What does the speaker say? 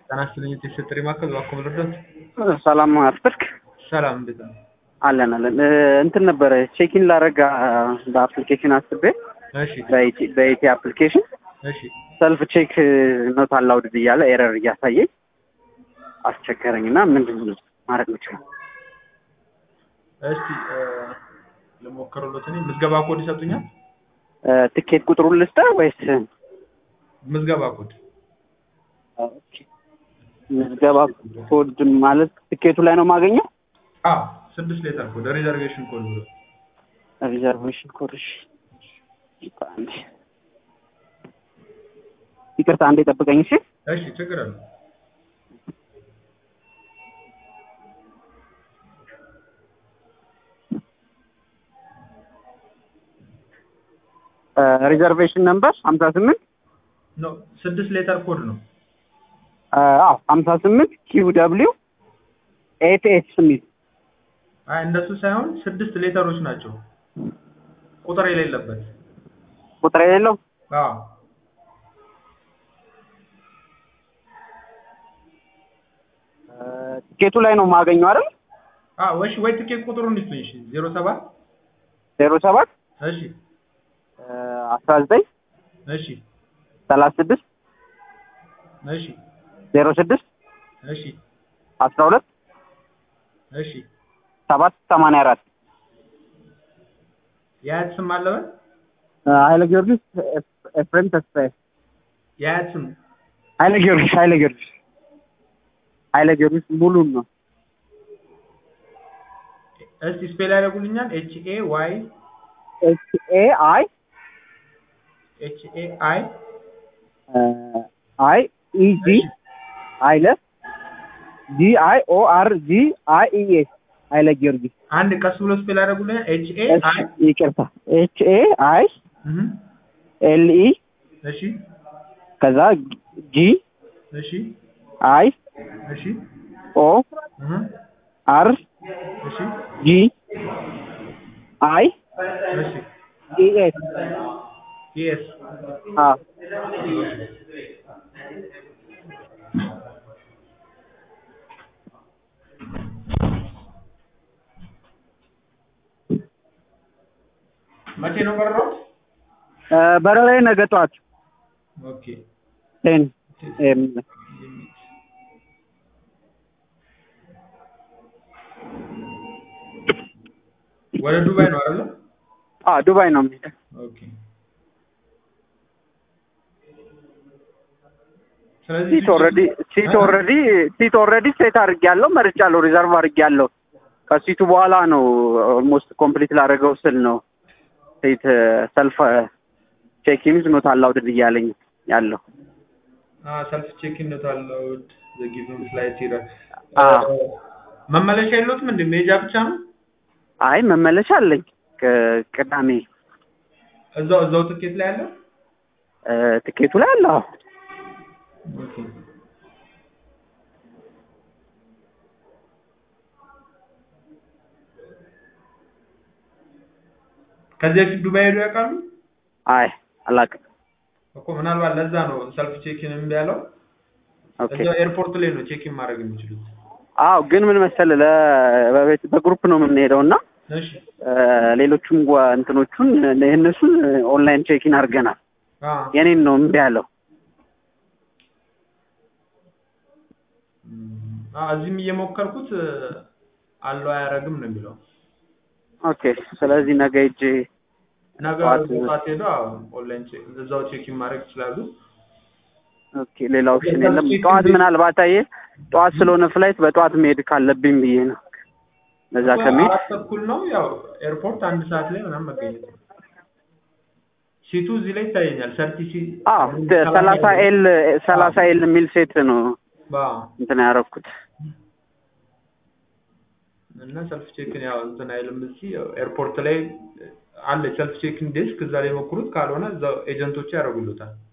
ጤና ይስጥልኝ የተሰጠኝ ማዕከል እባክዎ ልርዳዎት? ሰላም አርፍድክ? ሰላም እንዴት ነው? አለን አለን። እንትን ነበረ ቼኪን ላረጋ በአፕሊኬሽን አስቤ እሺ በኢቲ አፕሊኬሽን እሺ ሰልፍ ቼክ ኖት አላውድድ እያለ ኤረር እያሳየኝ አስቸገረኝ እና ምንድን ነው ማድረግ ምችለው? እስቲ ልሞክርሎት። እኔ ምዝገባ ኮድ ይሰጡኛል? ትኬት ቁጥሩን ልስጥህ ወይስ ምዝገባ ኮድ ምዝገባ ኮድ ማለት ትኬቱ ላይ ነው የማገኘው? አዎ ስድስት ሌተር ኮድ ሪዘርቬሽን ኮድ ብሎ ሪዘርቬሽን ኮድ። እሺ አንዴ ይቅርታ፣ አንዴ ጠብቀኝ። እሺ እሺ ችግር አለ ሪዘርቬሽን ነምበር ሀምሳ ስምንት ኖ ስድስት ሌተር ኮድ ነው። አዎ ሀምሳ ስምንት ኪው ደብሊው ኤት ኤስ የሚል አይ እንደሱ ሳይሆን ስድስት ሌተሮች ናቸው ቁጥር የሌለበት። ቁጥር የሌለው አዎ ትኬቱ ላይ ነው የማገኘው አይደል? አዎ እሺ ወይ ትኬት ቁጥሩን ይስጡኝ። እሺ ዜሮ ሰባት ዜሮ ሰባት እሺ አስራ ዘጠኝ እሺ ሰላሳ ስድስት እሺ ዜሮ ስድስት እሺ አስራ ሁለት እሺ ሰባት ሰማንያ አራት የአያት ስም አለበት? ኃይለ ጊዮርጊስ ኤፍሬም ተስፋዬ የአያት ስም ኃይለ ጊዮርጊስ ኃይለ ጊዮርጊስ ኃይለ ጊዮርጊስ ሙሉን ነው። እስቲ ስፔል ያደርጉልኛል? ኤች ኤ ዋይ ኤች ኤ አይ ኤች ኤ አይ አይ ኢ ጂ ኃይለ ጂ አይ ኦ አር ጂ አይ ኢ ኤስ ኃይለ ጊዮርጊስ አንድ ቀስ ብሎ ስፔል ያደርጉልኛል? ኤች ኤ አይ ይቅርታ ኤች ኤ አይ እህ ኤል ኢ እሺ ከዛ ጂ እሺ አይ እሺ ኦ እህ አር እሺ ጂ አይ እሺ ኢ ኤስ የስ አ መቼ ነው በረራው? በረራዬ ነገ ጠዋት ኦኬ ቴን ኤም ወደ ዱባይ ነው አይደል? አ ዱባይ ነው የምሄደው። ኦኬ ስለዚህ ሲት ኦልሬዲ ሲት ኦልሬዲ ሲት ኦልሬዲ ሴት አድርጌያለሁ፣ መርጫለሁ፣ ሪዘርቭ አድርጌያለሁ። ከሲቱ በኋላ ነው ኦልሞስት ኮምፕሊት ላደረገው ስል ነው ሴት ሰልፍ ቼኪንግ ኖት አላውድድ እያለኝ ያለው። ሰልፍ ቼክ ኢን አለው ዘ ጊቭን ፍላይት ይላል። አዎ። መመለሻ የለዎትም እንዴ? መሄጃ ብቻ ነው? አይ መመለሻ አለኝ ቅ- ቅዳሜ እዛው እዛው ትኬት ላይ አለ? እ፣ ትኬቱ ላይ አለ። አዎ። ኦኬ ከዚህ በፊት ዱባይ ሄዱ ያውቃሉ? አይ አላውቅም። እኮ ምናልባት ለዛ ነው ሰልፍ ቼኪን እምቢ ያለው። ኦኬ እዛው ኤርፖርት ላይ ነው ቼኪን ማድረግ የሚችሉት። አዎ፣ ግን ምን መሰለህ ለ- በቤት በግሩፕ ነው የምንሄደው እና እሺ እ፣ ሌሎቹም ጓ- እንትኖቹን የእነሱን ኦንላይን ቼኪን አድርገናል። አ የኔን ነው እምቢ ያለው። አ እዚህም እየሞከርኩት አለው አያረግም ነው የሚለው። ኦኬ ስለዚህ ነገ ሂጅ ነገ ጠዋት- ጠዋት ሄደው አዎ ኦንላይን ቼክ እዛው ቼኪን ማድረግ ይችላሉ። ኦኬ ሌላ ኦፕሽን የሰልፍ የለም። ቼክ ጠዋት እንዴት- ምናልባት አየህ ጠዋት ስለሆነ ፍላይት በጠዋት መሄድ ካለብኝ ብዬ ነው። በዛ ከመሄድ አራት ተኩል ነው ያው ኤርፖርት አንድ ሰዓት ላይ ምናምን መገኘት ነው። ሲቱ እዚህ ላይ ይታየኛል። ሰርቲ ሲ አዎ ሰላሳ ኤል ሰላሳ ኤል የሚል ሴት ነው ባ እንትን ያደረኩት። እና ሰልፍ ቼክን ያው እንትን አይልም። እዚህ ያው ኤርፖርት ላይ አለ ሰልፍ ቼክን ዴስክ እዛ ላይ ሞክሩት። ካልሆነ እዛው ኤጀንቶቹ ያደርጉልታል።